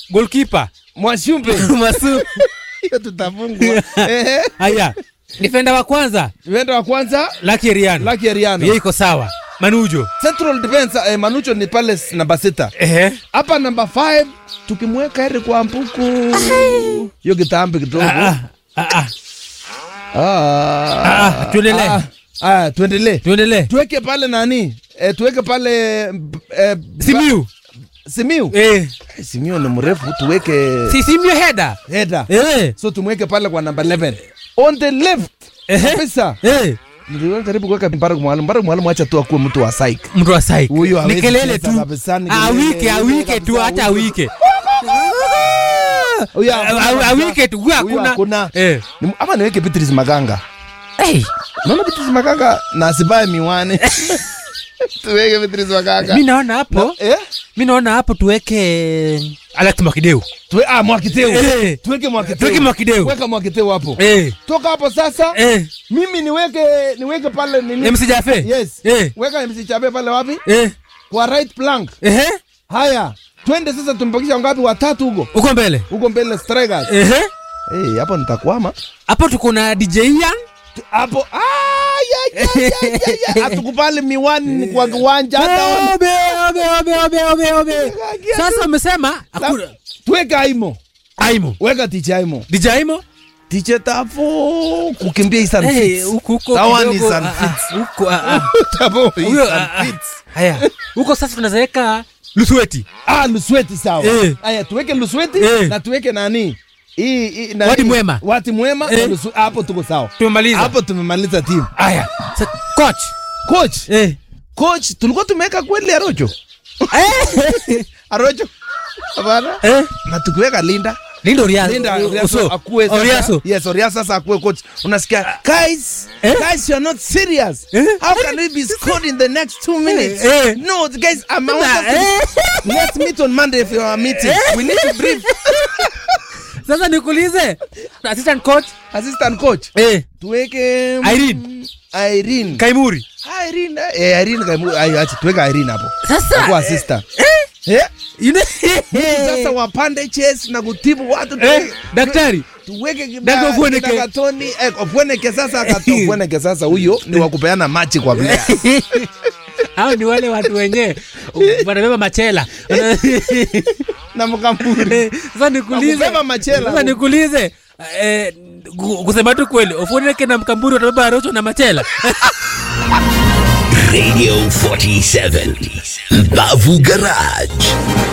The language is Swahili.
goalkeeper Mwashumbe. Masu. Hiyo tutafungwa. Ehe. Haya, defender wa kwanza Defender wa kwanza Lucky Eriano. Lucky Eriano. Yeye iko sawa. Manujo. Central defense eh, Manucho ni pale s- namba sita. Ehe. Hapa namba 5 tukimweka Eric Wambuku. Hiyo kitambi kidogo. Ah, ah, ah, Ah. ah, tuendelee. Ah, ah, tuendelee. Tuendelee. Tuweke pale nani? Eh, tuweke pale eh, Simiu. Simiu. Eh. Simiu ni mrefu tuweke Si Simiu header. header. Eh. So tumweke pale kwa namba 11. On the left. Ehe. Kabisa. Eh. Niliona karibu kuweka Mbaraka Mwalimu. Mbaraka Mwalimu acha tu akuwe mtu wa psych. Mtu wa psych. Huyo Ni hawezi kelele cheza tu. kabisa, ni Ah, kelele, wike, ah, kelele wike tu kabisa, hata wike. wike. Huyo Ah, hakuna ah, kabisa. wike tu, huyo Huyo hakuna. hakuna. Eh. Ni- Ama niweke Beatrice Maganga. Hey. Naona Beatrice Maganga na asibaye miwani. Tuweke Beatrice Maganga. Mi naona hapo, Eh? mi naona hapo tuweke Alex Mwakideu. Tuwe, ah, Mwakiteu. Eh. Tuweke Mwakiteu. Tuweke Mwakideu. Weka Mwakiteu hapo. Eh. Toka hapo sasa. Eh. Mimi niweke niweke pale nini? MC Jafe. Yes. Eh. Weka MC Chape pale wapi? Eh. Kwa right plank. Ehe. Haya. Twende sasa tumpakisha ngapi watatu huko? Uko mbele. Huko mbele strikers. Ehe. Eh, hapo nitakwama. Hapo tuko na DJ Ian. Hapo ah ya ya ya ya, ya. Hatukubali miwani ni kwa kiwanja hata wana- Obe, obe, obe, obe, obe, obe. Sasa umesema hakuna Tuweka Aimo. Aimo. Weka ticha Aimo. DJ Aimo? Ticha tafo kukimbia Isan Eh, Fits. huko huko Sawa ni kidogo, Isan ah, ah, Fits. huko ah, ah. Tafo Huyo, Isan ah, ah. Fits. Haya. Huko sasa tunaweka Lusweti. Ah, Lusweti sawa. Eh. Haya, tuweke Lusweti Eh. na tuweke nani? Hii hii na Wadi hii. Mwema. Wati mwema Eh. na Lusu- hapo tuko sawa. Tumemaliza. Hapo tumemaliza timu. Haya. Sa- Coach. Coach, Eh. coach tulikuwa tumeweka kweli Arocho. Arocho. Hapana. Eh. Na tukiweka Linda. Lindo Ria. Linda Oso. Oriaso akue sasa. Oriaso. Yes, Oriaso sasa akue coach. Unasikia, guys, Eh? guys you are not serious. Eh? How can we be scored in the next two minutes? Eh. No, guys, I'm I want Na, us to- eh. Let's meet on Monday if you are meeting. We need to brief Sasa nikuulize. Assistant coach. assistant coach. Eh. Tuweke mm, Irene. Irene. Kaimuri. Ah, Irene. Eh, Irene kaimu. Ayo, acha tuweke Irene hapo. Sasa. Kwa assistant. Eh. Eh? Ine. Sasa wapande chess na kutibu watu Eh. tuweke- Daktari. tuweke kibaya- Daktari Ofweneke. kina Katoni, eh, Ofweneke sasa akato Ofweneke sasa huyo ni wa kupeana machi kwa player. Hao ni wale watu wenyewe wanabeba machela. na mkamburi. Sasa nikuulize. Wakubeba machela. Sasa nikuulize. Eh, gu- kusema tu kweli, Ofoneke na Mkamburi watabeba Arocho na machela. Radio 47. Bavu Garage.